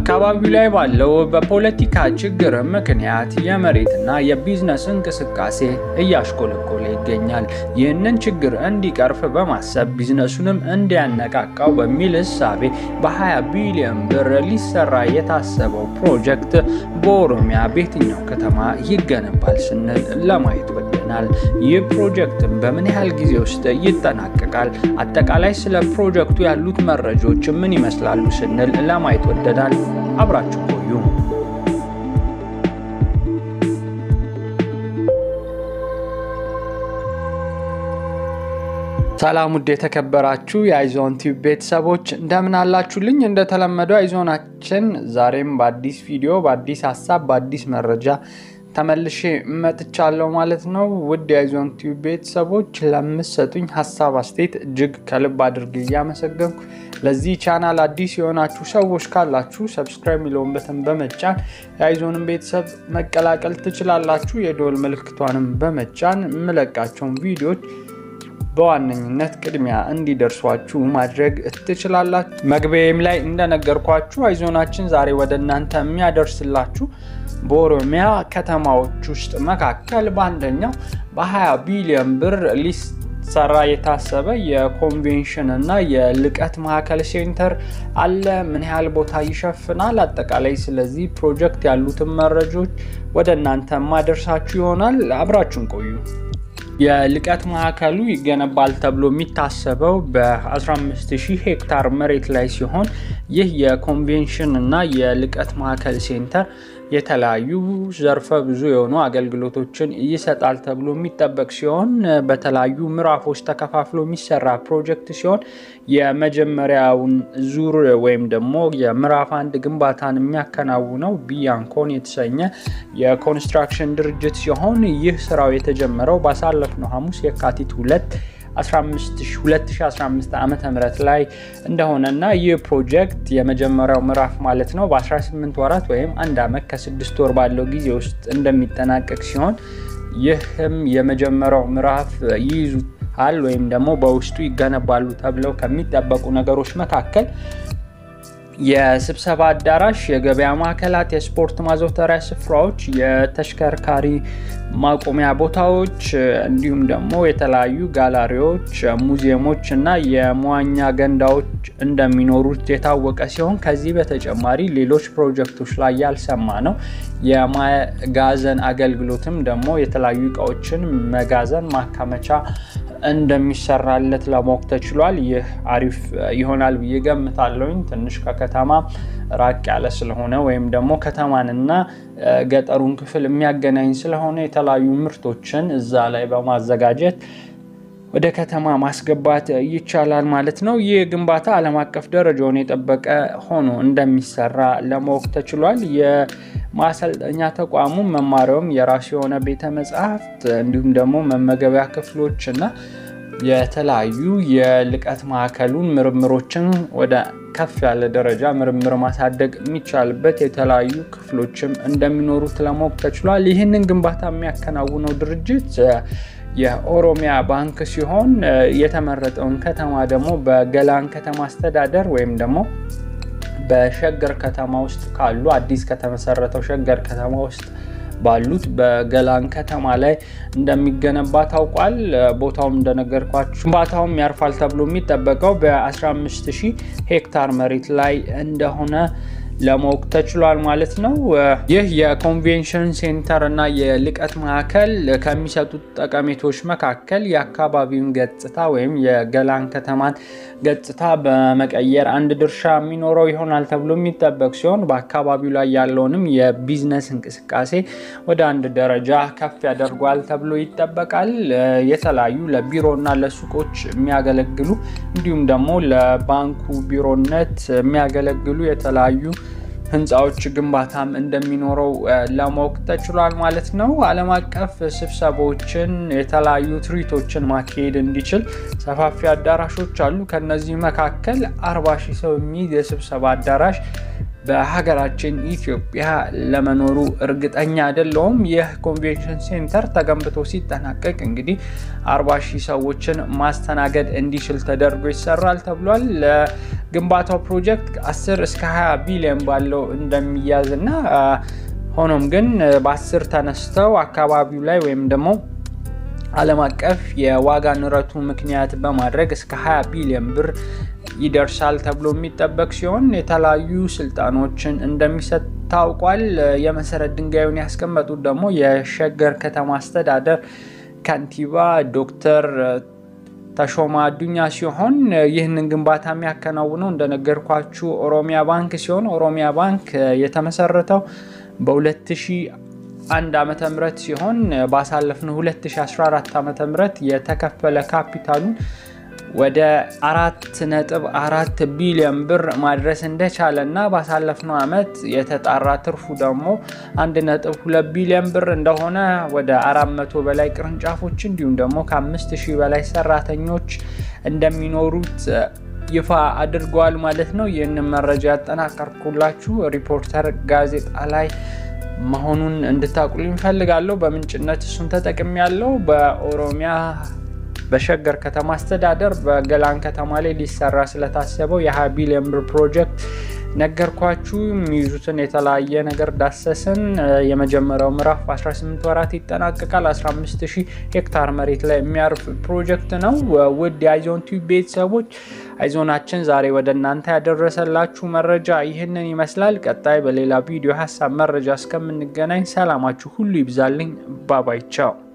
አካባቢው ላይ ባለው በፖለቲካ ችግር ምክንያት የመሬትና የቢዝነስ እንቅስቃሴ እያሽቆለቆለ ይገኛል። ይህንን ችግር እንዲቀርፍ በማሰብ ቢዝነሱንም እንዲያነቃቃው በሚል እሳቤ በ20 ቢሊዮን ብር ሊሰራ የታሰበው ፕሮጀክት በኦሮሚያ በየትኛው ከተማ ይገነባል ስንል ለማየት ወደናል። ይህ ፕሮጀክትም በምን ያህል ጊዜ ውስጥ ይጠናቀቃል? አጠቃላይ ስለ ፕሮጀክቱ ያሉት መረጃዎች ምን ይመስላሉ ስንል ለማየት ወደናል። አብራችሁ ቆዩ። ሰላም ውድ የተከበራችሁ የአይዞን ቲዩብ ቤተሰቦች እንደምን አላችሁልኝ? እንደተለመደው አይዞናችን ዛሬም በአዲስ ቪዲዮ፣ በአዲስ ሀሳብ፣ በአዲስ መረጃ ተመልሼ መጥቻለሁ ማለት ነው። ውድ የአይዞን ቲዩብ ቤተሰቦች ለምትሰጡኝ ሀሳብ አስተያየት እጅግ ከልብ አድርጌ እያመሰገንኩ ለዚህ ቻናል አዲስ የሆናችሁ ሰዎች ካላችሁ ሰብስክራይብ የሚለውን በተን በመጫን የአይዞንን ቤተሰብ መቀላቀል ትችላላችሁ። የደወል ምልክቷንም በመጫን የምለቃቸውን ቪዲዮዎች በዋነኝነት ቅድሚያ እንዲደርሷችሁ ማድረግ ትችላላችሁ። መግቢያም ላይ እንደነገርኳችሁ አይዞናችን ዛሬ ወደ እናንተ የሚያደርስላችሁ በኦሮሚያ ከተማዎች ውስጥ መካከል በአንደኛው በ20 ቢሊዮን ብር ሊሰራ የታሰበ የኮንቬንሽን እና የልቀት ማዕከል ሴንተር አለ። ምን ያህል ቦታ ይሸፍናል? አጠቃላይ ስለዚህ ፕሮጀክት ያሉትን መረጃዎች ወደ እናንተ ማደርሳችሁ ይሆናል። አብራችሁን ቆዩ። የልቀት ማዕከሉ ይገነባል ተብሎ የሚታሰበው በ15000 ሄክታር መሬት ላይ ሲሆን ይህ የኮንቬንሽን እና የልቀት ማዕከል ሴንተር የተለያዩ ዘርፈ ብዙ የሆኑ አገልግሎቶችን ይሰጣል ተብሎ የሚጠበቅ ሲሆን በተለያዩ ምዕራፎች ተከፋፍሎ የሚሰራ ፕሮጀክት ሲሆን የመጀመሪያውን ዙር ወይም ደግሞ የምዕራፍ አንድ ግንባታን የሚያከናውነው ቢያንኮን የተሰኘ የኮንስትራክሽን ድርጅት ሲሆን ይህ ስራው የተጀመረው ባሳለፍነው ሐሙስ የካቲት ሁለት 2015 ዓ ም ላይ እንደሆነና ይህ ፕሮጀክት የመጀመሪያው ምዕራፍ ማለት ነው በ18 ወራት ወይም አንድ ዓመት ከስድስት ወር ባለው ጊዜ ውስጥ እንደሚጠናቀቅ ሲሆን ይህም የመጀመሪያው ምዕራፍ ይይዙታል ወይም ደግሞ በውስጡ ይገነባሉ ተብለው ከሚጠበቁ ነገሮች መካከል የስብሰባ አዳራሽ፣ የገበያ ማዕከላት፣ የስፖርት ማዘውተሪያ ስፍራዎች፣ የተሽከርካሪ ማቆሚያ ቦታዎች እንዲሁም ደግሞ የተለያዩ ጋላሪዎች፣ ሙዚየሞች እና የመዋኛ ገንዳዎች እንደሚኖሩት የታወቀ ሲሆን ከዚህ በተጨማሪ ሌሎች ፕሮጀክቶች ላይ ያልሰማ ነው የማጋዘን አገልግሎትም ደግሞ የተለያዩ እቃዎችን መጋዘን ማከመቻ እንደሚሰራለት ለማወቅ ተችሏል። ይህ አሪፍ ይሆናል ብዬ ገምታለሁኝ። ትንሽ ከከተማ ራቅ ያለ ስለሆነ ወይም ደግሞ ከተማንና ገጠሩን ክፍል የሚያገናኝ ስለሆነ የተለያዩ ምርቶችን እዛ ላይ በማዘጋጀት ወደ ከተማ ማስገባት ይቻላል ማለት ነው። ይህ ግንባታ ዓለም አቀፍ ደረጃውን የጠበቀ ሆኖ እንደሚሰራ ለማወቅ ተችሏል። የማሰልጠኛ ተቋሙ መማሪያውም የራሱ የሆነ ቤተ መጻሕፍት እንዲሁም ደግሞ መመገቢያ ክፍሎች እና የተለያዩ የልቀት ማዕከሉን ምርምሮችን ወደ ከፍ ያለ ደረጃ ምርምር ማሳደግ የሚቻልበት የተለያዩ ክፍሎችም እንደሚኖሩት ለማወቅ ተችሏል። ይህንን ግንባታ የሚያከናውነው ድርጅት የኦሮሚያ ባንክ ሲሆን የተመረጠውን ከተማ ደግሞ በገላን ከተማ አስተዳደር ወይም ደግሞ በሸገር ከተማ ውስጥ ካሉ አዲስ ከተመሰረተው ሸገር ከተማ ውስጥ ባሉት በገላን ከተማ ላይ እንደሚገነባ ታውቋል። ቦታውም እንደነገርኳችሁ ግንባታውም ያርፋል ተብሎ የሚጠበቀው በ15000 ሄክታር መሬት ላይ እንደሆነ ለማወቅ ተችሏል ማለት ነው። ይህ የኮንቬንሽን ሴንተር እና የልቀት ማዕከል ከሚሰጡት ጠቀሜቶች መካከል የአካባቢውን ገጽታ ወይም የገላን ከተማን ገጽታ በመቀየር አንድ ድርሻ የሚኖረው ይሆናል ተብሎ የሚጠበቅ ሲሆን በአካባቢው ላይ ያለውንም የቢዝነስ እንቅስቃሴ ወደ አንድ ደረጃ ከፍ ያደርጓል ተብሎ ይጠበቃል። የተለያዩ ለቢሮና ለሱቆች የሚያገለግሉ እንዲሁም ደግሞ ለባንኩ ቢሮነት የሚያገለግሉ የተለያዩ ህንፃዎች ግንባታም እንደሚኖረው ለማወቅ ተችሏል ማለት ነው። ዓለም አቀፍ ስብሰባዎችን የተለያዩ ትርኢቶችን ማካሄድ እንዲችል ሰፋፊ አዳራሾች አሉ። ከነዚህ መካከል አርባ ሺህ ሰው የሚይዝ የስብሰባ አዳራሽ በሀገራችን ኢትዮጵያ ለመኖሩ እርግጠኛ አይደለውም። ይህ ኮንቬንሽን ሴንተር ተገንብቶ ሲጠናቀቅ እንግዲህ 40 ሺህ ሰዎችን ማስተናገድ እንዲችል ተደርጎ ይሰራል ተብሏል። ለግንባታው ፕሮጀክት 10 እስከ 20 ቢሊዮን ባለው እንደሚያዝ እና ሆኖም ግን በ10 ተነስተው አካባቢው ላይ ወይም ደግሞ ዓለም አቀፍ የዋጋ ንረቱ ምክንያት በማድረግ እስከ 20 ቢሊዮን ብር ይደርሳል ተብሎ የሚጠበቅ ሲሆን የተለያዩ ስልጣኖችን እንደሚሰጥ ታውቋል። የመሰረት ድንጋዩን ያስቀመጡት ደግሞ የሸገር ከተማ አስተዳደር ከንቲባ ዶክተር ተሾማ አዱኛ ሲሆን ይህንን ግንባታ የሚያከናውነው እንደነገርኳችሁ ኦሮሚያ ባንክ ሲሆን ኦሮሚያ ባንክ የተመሰረተው በ2001 ዓመተ ምህረት ሲሆን ባሳለፍነው 2014 ዓመተ ምህረት የተከፈለ ካፒታሉን ወደ አራት ነጥብ አራት ቢሊዮን ብር ማድረስ እንደቻለ እና ባሳለፍነው ዓመት የተጣራ ትርፉ ደግሞ አንድ ነጥብ ሁለት ቢሊዮን ብር እንደሆነ ወደ አራት መቶ በላይ ቅርንጫፎች እንዲሁም ደግሞ ከአምስት ሺህ በላይ ሰራተኞች እንደሚኖሩት ይፋ አድርገዋል ማለት ነው። ይህንን መረጃ ያጠናቀርኩላችሁ ሪፖርተር ጋዜጣ ላይ መሆኑን እንድታቁልኝ እፈልጋለሁ። በምንጭነት እሱን ተጠቅሚ ያለው በኦሮሚያ በሸገር ከተማ አስተዳደር በገላን ከተማ ላይ ሊሰራ ስለታሰበው የ20 ቢሊዮን ብር ፕሮጀክት ነገርኳችሁ። የሚይዙትን የተለያየ ነገር ዳሰስን። የመጀመሪያው ምዕራፍ 18 ወራት ይጠናቀቃል። 15000 ሄክታር መሬት ላይ የሚያርፍ ፕሮጀክት ነው። ውድ የአይዞን ቲዩብ ቤተሰቦች አይዞናችን ዛሬ ወደ እናንተ ያደረሰላችሁ መረጃ ይህንን ይመስላል። ቀጣይ በሌላ ቪዲዮ ሀሳብ መረጃ እስከምንገናኝ ሰላማችሁ ሁሉ ይብዛልኝ። ባባይ ቻው።